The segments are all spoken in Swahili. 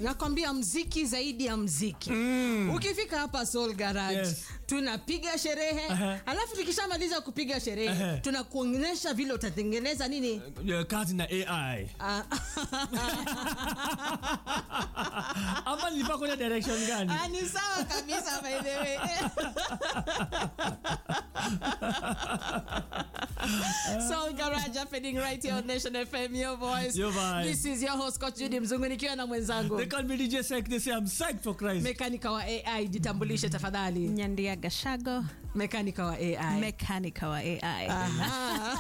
nakwambia mziki zaidi ya mziki ukifika hapa Soul Garage Yes. tunapiga sherehe Aha. alafu tukishamaliza kupiga sherehe Aha. tunakuonyesha vile utatengeneza nini Ya, kazi na ai Ah, ama nilifaa kwenda direction gani ah, ni sawa kabisa by the way Soul Garage happening right here on Nation FM your voice Your voice. this is your host Coach Judy Mzungu nikiwa na mwenzangu they call me DJ Sek they say I'm psyched for Christ mekanika wa AI jitambulishe tafadhali nyandia gashago mekanika wa AI mekanika wa ai Aha.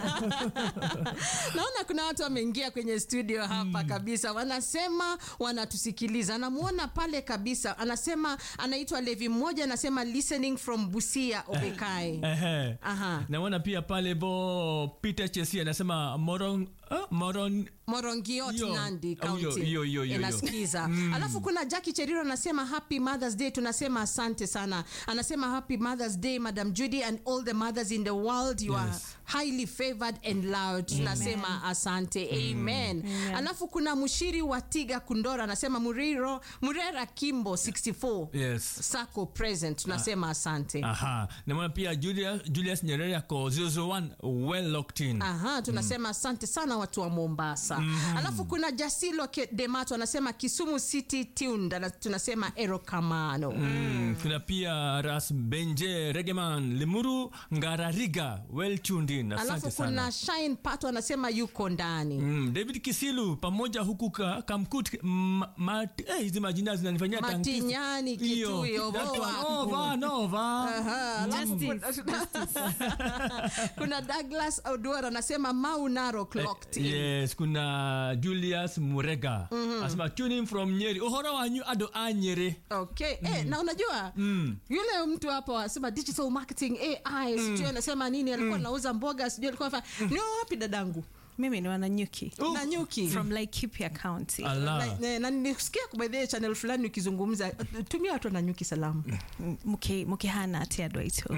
naona kuna watu wameingia kwenye studio hapa kabisa wanasema wanatusikiliza namwona pale kabisa anasema anaitwa levi mmoja anasema listening from busia obekae Ehe. Aha. naona pia pale bo Peter Chesi anasema moron uh, moron morongiot Hiyo. nandi Oh, hiyo, county hiyo, hiyo, hiyo, inasikiza alafu kuna jaki cheriro anasema happy mothers day tunasema asante sana anasema happy mothers day madam judy and all the mothers in the world you are Yes. highly favored and loud tunasema asante amen. alafu kuna mshiri wa tiga kundora anasema muriro murera kimbo 64 yes sako present tunasema asante aha naona pia Julius, Julius Nyerere ako 001 well locked in Aha, tunasema asante sana watu wa Mombasa. Alafu kuna Jasilo Ke- Demato anasema Kisumu City tuned, ana- tunasema Erokamano. Mm, kuna pia Ras Benje Regeman Limuru Ngarariga well tuned in asante Alafu sana kuna Shine Pato anasema yuko ndani. Mm, David Kisilu pamoja huku ka, Kamkut m- ma- eh, hizi majina zinanifanyia tankifu. Matinyani, Hiyo. Kitui, That Ovoa. one. Ova, Nova. Aha, alafu kuna, kuna Douglas Oduor anasema Mau Naro clocked in. yes kuna julius murega asema tuning from nyeri uhoro wanyu ado a nyeri Okay. Eh, na unajua yule mtu hapo asema digital marketing AI sijui anasema nini alikuwa anauza mboga sijui alikuwa anafanya ni wapi dadangu mimi ni wananyuki Oh. na nyuki from laikipia county ala na, na, na nilisikia kubadhia channel fulani ukizungumza tumia watu wananyuki salamu M- muki- mukihana atia dwaito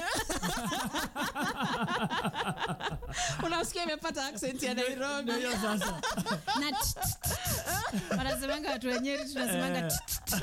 unasikia imepata accent ya nairobi Ndio sasa na t- t- t- wanasemanga watu wenyeri tunasemanga t- t-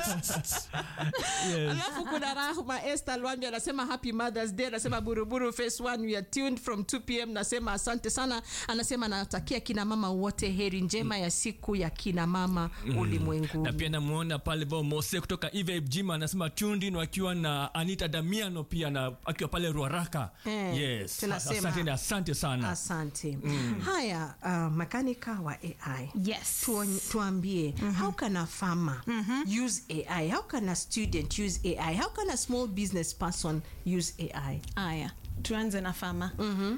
yes. alafu kuna rahma este lwambi anasema happy mothers day anasema buruburu face one we are tuned from 2 pm nasema asante sana anasema anatakia kina mama wote heri njema ya siku ya kina mama ulimwenguni na pia namuona pale bo mose kutoka Eve Gym anasema tuned in wakiwa na anita damiano pia na akiwa pale ruaraka Eh, yes tunasema- asante, asante sana asante haya uh, makanika wa ai yes Tuon- tuambie how can a farmer use ai how can a student use ai how can a small business person use ai aya tuanze na fama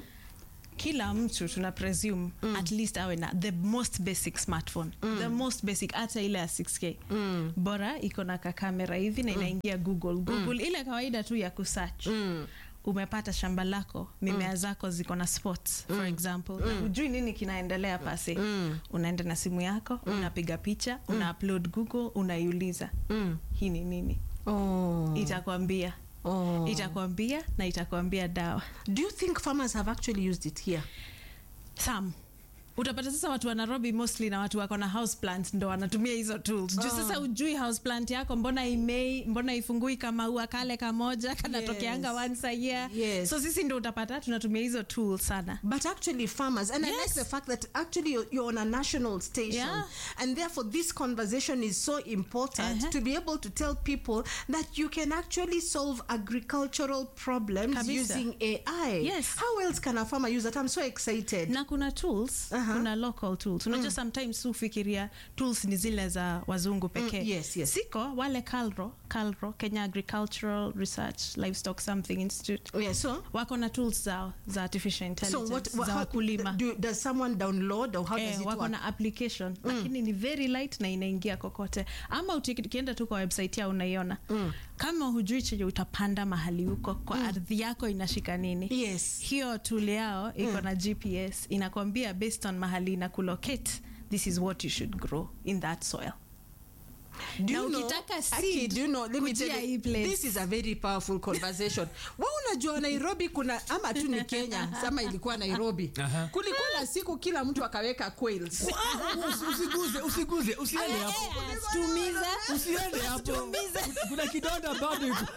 kila mtu tuna presume at least awe na the most basic smartphone the most basic hata ile ya 6k bora iko na kakamera hivi na inaingia google google ile kawaida tu ya kusearch umepata shamba lako mimea zako ziko na spots for example na hujui nini kinaendelea pase unaenda na simu yako unapiga picha una upload google unaiuliza hii ni nini oh. itakwambia Oh. itakwambia na itakwambia dawa do you think farmers have actually used it here sam utapata sasa watu wa nairobi mostly na watu wako na house plant ndo wanatumia hizo tools juu sasa ujui house plant yako mbona imei mbona ifungui kama ua kale kamoja kanatokeanga Yes. once a year Yes. so sisi ndo utapata tunatumia hizo tools sana but actually farmers and i Yes. like the fact that actually you're, you're on a national station Yeah. and therefore this conversation is so important Uh-huh. to be able to tell people that you can actually solve agricultural problems Kabisa. using ai Yes. how else can a farmer use that i'm so excited na kuna tools Aha. kuna local tools unajua sometimes hufikiria tools ni zile za wazungu pekee Mm, yes, yes. siko wale calro calro kenya agricultural research livestock something institute yeah so wako na tools zao za artificial so intelligence what, what za how, wakulima do, does someone download or how does Eh, it wako work na application lakini ni very light na inaingia kokote ama uti- ukienda tu kwa website yao unaiona kama hujui chenye utapanda mahali huko kwa ardhi yako inashika nini Yes. hiyo tool yao iko na gps inakwambia based on mahali ina kulocate this is what you should grow in that soil Do na you know- ukitaka Aki, seed, do you know, let me kujia tell you, hii place. this is a very powerful conversation wa unajua nairobi kuna ama tu ni kenya sama ilikuwa nairobi Aha. kulikuwa na siku kila mtu akaweka quails usiguze usiguze usiende hapo tumize usiende hapo kuna kidonda bado iko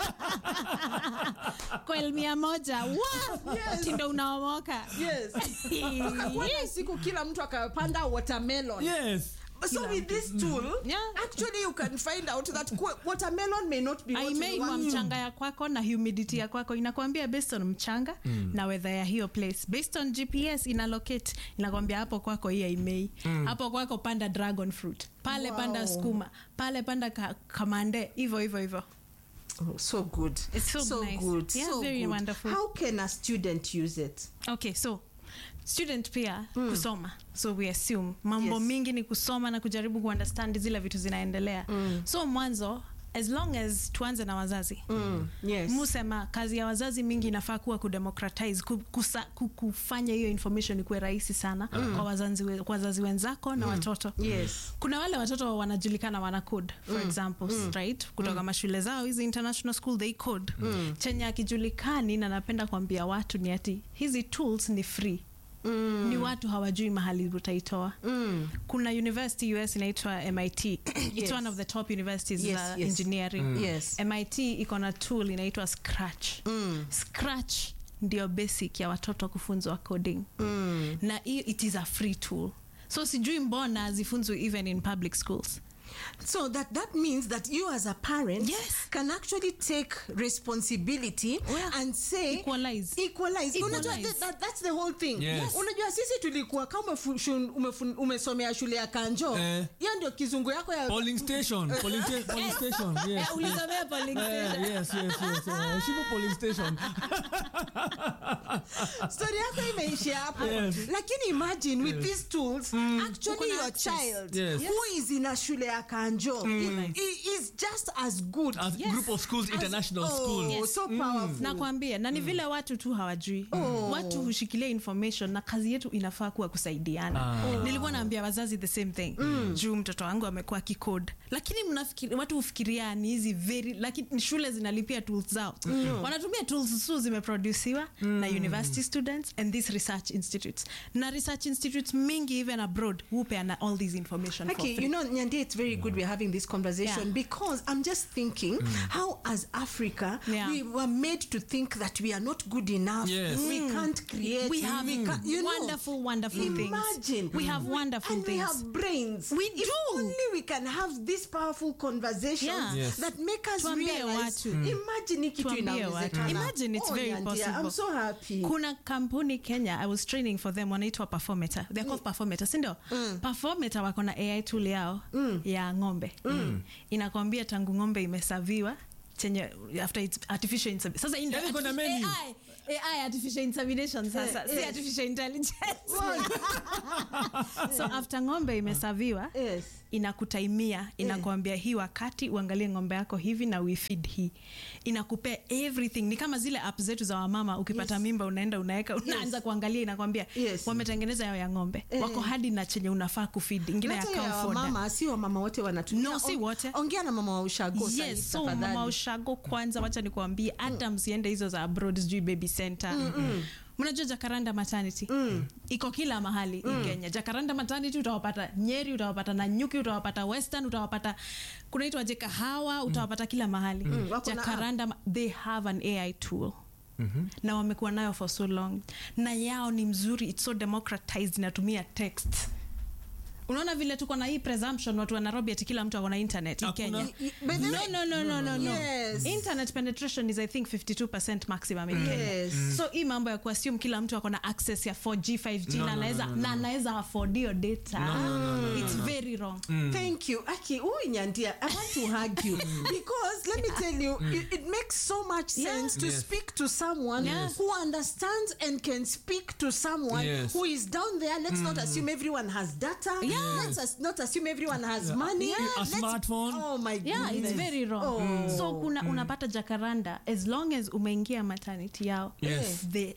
kwel mia moja Wa! tindo unaomoka yes Kukakuwa na siku kila mtu akapanda watermelon yes so with this tool Yeah. actually you can find out that qu- watermelon may not be what you aimeimwa want. mchanga ya kwako na humidity ya kwako inakwambia based on mchanga na weather ya hiyo place based on gps ina locate inakwambia hapo kwako hii aimei hapo kwako panda dragon fruit pale Wow. panda skuma pale panda ka, kamande hivyo hivyo hivyo Oh, so good It's so nice. good Yeah, so very good. wonderful. how can a student use it okay so student pia kusoma so we assume mambo Yes. mingi ni kusoma na kujaribu kuunderstand zile vitu zinaendelea so mwanzo as long as tuanze na wazazi mm. yes musema kazi ya wazazi mingi inafaa kuwa kudemocratize ku, kusa, ku, kufanya hiyo information ikuwe rahisi sana kwa, wazazi, we- kwa wazazi wenzako na watoto yes kuna wale watoto wanajulikana wana code for example right kutoka mashule zao hizi international school they code chenye akijulikani na napenda kuambia watu ni ati hizi tools ni free Mm. ni watu hawajui mahali utaitoa mm. kuna university us inaitwa mit it's Yes. one of the top universities Yes, za yes. engineering yes mit iko na tool inaitwa scratch mm. scratch ndio basic ya watoto kufunzwa coding Mm. na hiyo it is a free tool so sijui mbona zifunzwe even in public schools So that that means that you as a parent Yes. can actually take responsibility Yeah. and say Equalize. equalize. Unajua Equalize. that, that, that's the whole thing. Yes. Unajua sisi tulikuwa kama umefu- shun- umefun- umesomea shule ya Kanjo. Eh. Hiyo ndio kizungu yako ya polling station polling, sta- polling station yes Eh, ulisomea polling Eh, station. yes yes yes eh, Heshimu polling station story yako imeishia hapo. Yes. Lakini imagine with these tools actually Uko na your access. child Yes. who is in a shule ya Kanjo he, he is just as good as Yes. group of schools international school Oh, so powerful. nakwambia na ni vile watu tu hawajui watu hushikilia information na kazi yetu inafaa kuwa kusaidiana nilikuwa naambia wazazi the same thing juu mtoto wangu amekuwa kicode lakini mnafikiri watu hufikiria ni hizi very lakini shule zinalipia tools zao wanatumia tools su zimeproduciwa na university students and these research institutes na research institutes mingi even abroad hupeana all this information for Okay, free. you know, Nyandi, it's very good we're having this conversation Yeah. because I'm just thinking how, as Africa, Yeah. we were made to think that we are not good enough. Yes. We can't create. we have can't- you know, wonderful wonderful things Imagine. we have wonderful and things we have brains. We if do. only we can have these powerful conversations Yeah. Yes. that make us Tuambie realize. watu. Imagine hii kitu Tuambie watu. inawezekana. Imagine it's oh, very Nyandi, I'm possible. so happy. kuna kampuni kenya i was training for them wanaitwa performata they're called performata sindio mm. performata wako na ai tool yao mm. ya ng'ombe mm. inakwambia tangu ng'ombe imesaviwa chenye after it's artificial insemin- sasa hii ndio Yaani kuna artifi- menu. AI, AI artificial insemination sasa Eh, si yes. artificial intelligence so after ng'ombe imesaviwa Yes. inakutaimia inakuambia hii wakati uangalie ng'ombe yako hivi na uifeed hii inakupea everything ni kama zile app zetu za wamama ukipata Yes. mimba unaenda unaweka unaanza kuangalia inakwambia Yes. wametengeneza yao ya ng'ombe Eh. wako hadi na chenye unafaa kufeed ingine ya Hata ya cow fodder. wamama si wamama wote wanatumia No, si On- wote. ongea na mama wa ushago sahi, yes so tafadhali. mama ushago kwanza wacha nikuambie hata msiende hizo za abroad sijui baby center mnajua jakaranda maternity iko kila mahali mm. kenya jakaranda maternity utawapata nyeri utawapata nanyuki utawapata western utawapata kunaitwa je kahawa utawapata kila mahali Wako na jakaranda ma- they have an ai tool Mm-hmm. na wamekuwa nayo for so long na yao ni mzuri its so democratized inatumia text unaona vile tuko na hii presumption watu wa nairobi ati kila mtu akona internet hii Hakuna. kenya Y- by the no, way- no, no, no, no, no. Yes. internet penetration is i think 52 maximum in kenya Yes. so hii mambo ya kuassume kila mtu akona access ya 4g 5g No, na no, anaweza no, no, na anaweza afford hiyo data it's very wrong Thank you. Aki, huyu Nyandia, I want to hug you because let me tell you, it, it makes so much sense to Yes. speak to someone Yes. who understands and can speak to someone Yes. who is down there. Let's not assume everyone has data. Let's as, not assume everyone has money. A Let's- smartphone. Oh my yeah goodness. it's very wrong Oh. so kuna unapata jakaranda as long as umeingia maternity yao Yes. the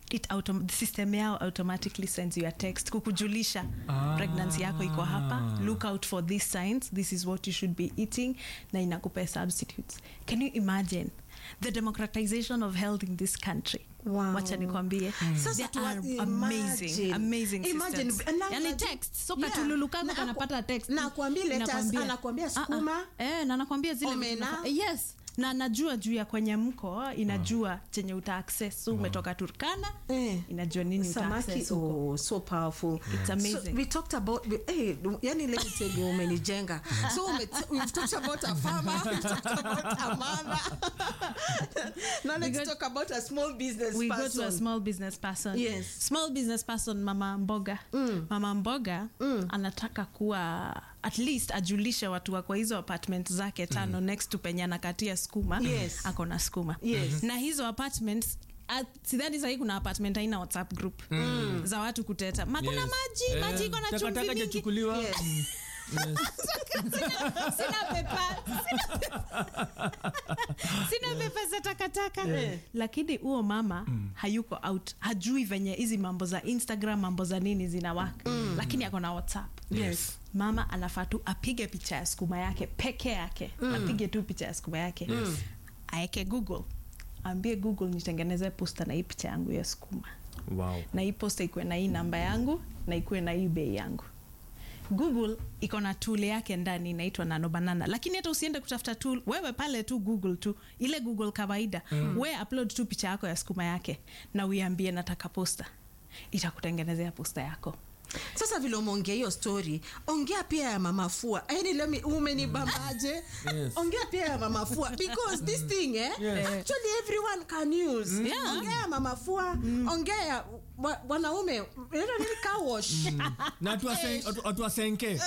it autom- the system yao automatically sends you a text kukujulisha Ah. pregnancy yako iko hapa look out for these signs this is what you should be eating na inakupea substitutes can you imagine the democratization of health in this country Wow. wacha nikwambie Sasa They tuwa- are imagine. amazing amazing Imagine, systems. na- yani na- text so Yeah. katululu kako Na- kanapata text na akwambie lettuce, Inakwambia. anakwambia Ah, ah. sukuma. eh, na nakwambia zile vitu Omena. unafa- yes na najua juu ya kwenye mko inajua chenye uta access so umetoka turkana Eh. inajua nini uta samaki access huko. oh, so powerful It's amazing. so we talked about hey, yani let me tell you umenijenga so ume, we've talked about a farmer we've talked about a mother now let's got- talk about a small business we person go to a small business person Yes. small business person mama mboga mama mboga anataka kuwa at least ajulishe watu wa kwa hizo apartment zake tano next to penye anakatia skuma Yes. ako na skuma Yes. na hizo apartments at- sidhani sahii kuna apartment haina whatsapp group za watu kuteta ma kuna Yes. maji Eh, maji iko na chumvi takataka mingi jachukuliwa Yes. sina pepa sina pepa za takataka lakini huo mama hayuko out hajui venye hizi mambo za instagram mambo za nini zinawaka lakini ako na whatsapp Yes. mama anafaa tu apige picha ya skuma yake peke yake apige tu picha ya skuma yake aeke google ambie google nitengeneze posta na hii picha yangu ya skuma wow. na hii posta ikuwe na hii namba yangu na ikuwe na hii bei yangu google iko na tool yake ndani inaitwa nano banana lakini hata usiende kutafuta tool wewe pale tu google tu ile google kawaida mm. we upload tu picha yako ya sukuma yake na uiambie nataka posta itakutengenezea posta yako sasa vile umeongea hiyo story ongea pia ya mamafua yani lemi umenibambaje Yes. ongea pia ya mamafua because this thing eh, Yes. actually everyone can use Yeah. ongea ya mamafua ongea ya wa- wanaume inaitwa nini car wash na tuwasen- atu- atuwasenke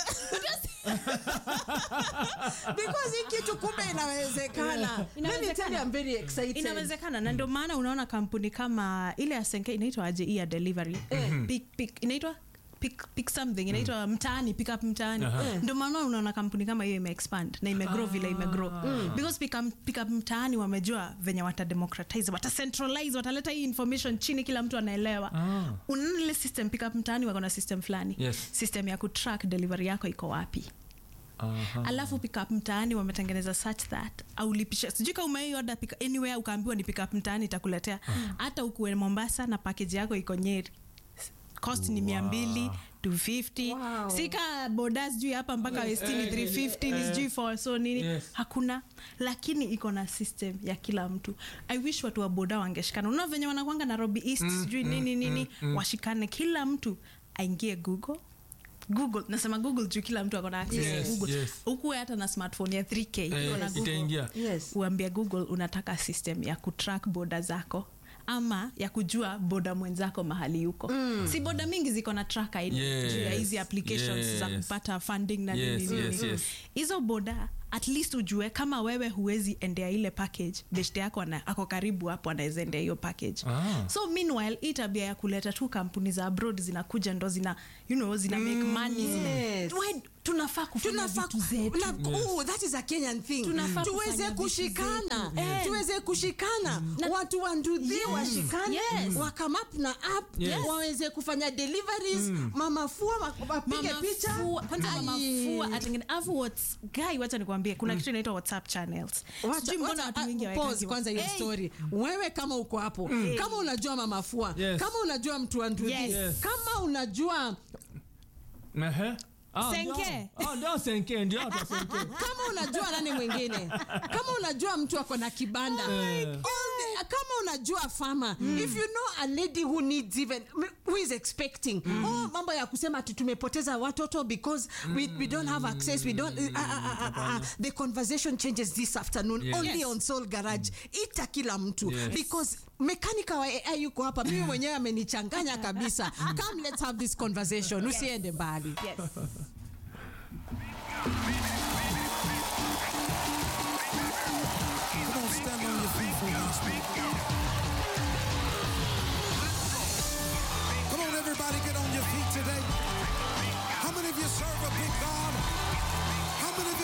because hii kitu kumbe inawezekana let me Inawezekana. tell you I'm very excited inawezekana na ndio maana unaona kampuni kama ile ya senke inaitwa aje hii ya delivery pick, pick, inaitwa pick, pick something inaitwa mtaani pick up mtaani Aha. ndio maana unaona kampuni kama hiyo imeexpand na imegrow vile imegrow because pick up, pick up mtaani wamejua venye watademocratize watacentralize wataleta hii information chini kila mtu anaelewa Ah. unaona ile system pick up mtaani wako na system fulani Yes. system ya kutrack delivery yako iko wapi Aha. alafu pickup mtaani wametengeneza such that aulipisha sijui ka umeioda pick- anywhere ukaambiwa ni pickup mtaani itakuletea hata ukuwe mombasa na pakeji yako iko nyeri cost ni mia mbili 250 Wow. sika boda sijui hapa mpaka westini 350 ni sijui for so nini Yes. hakuna lakini iko na system ya kila mtu i wish watu wa boda wangeshikana unao venye wanakwanga nairobi east sijui nini nini washikane kila mtu aingie google google nasema google juu kila mtu akona access Yes, ya google yes. ukuwe hata na smartphone ya 3k Eh, iko na google itaingia yes uambia google unataka system ya kutrack boda zako ama ya kujua boda mwenzako mahali yuko mm. si boda mingi ziko na traka Yes, juu ya hizi applications za yes. kupata funding na Yes, nini nini yes, yes. hizo boda at least ujue kama wewe huwezi endea ile package beshte yako ana, ako karibu hapo anaweza endea hiyo package Ah. so meanwhile hii tabia ya kuleta tu kampuni za abroad zinakuja ndo zina you know, zina make money zina, yes. We- tunafaa kufanya tunafaa vitu zetu na- oh, that is a kenyan thing Tunafaa tuweze kufanya vitu kushikana zetu. Eh. tuweze kushikana watu wa ndudhi Yes. washikane Yes. wakamap na app Yes. waweze kufanya deliveries mamafua wa- wapige Mama picha Fua- kwanza Ai. mama fua atengene afu what's guy wacha nikwambie kuna kitu inaitwa whatsapp channels Wacha- Sijui mbona wacha- watu ah, wengi pause hawaekangi kwanza hiyo Hey, story wewe kama uko hapo kama unajua mamafua Yes. kama unajua mtu wa ndudhi Yes. Yes. kama unajua Ehe. Ah, Senke. ndio. Ah, ndio senke ndio watu wa senke kama unajua nani mwingine kama unajua mtu ako na kibanda Eh. All the- kama unajua fama if you know a lady who needs even who is expecting oh, mambo ya kusema ati tumepoteza watoto because we, we don't have access we don't uh, uh, uh, uh, uh, the conversation changes this afternoon Yes. only Yes. on soul garage ita kila mtu Yes. because mekanika wa ai yuko hapa mimi mwenyewe amenichanganya kabisa come let's have this conversation usiende mbali yes. Come on, stand on your feet for me. Come on, everybody, get on your feet today. How many of you serve a big God? How many of you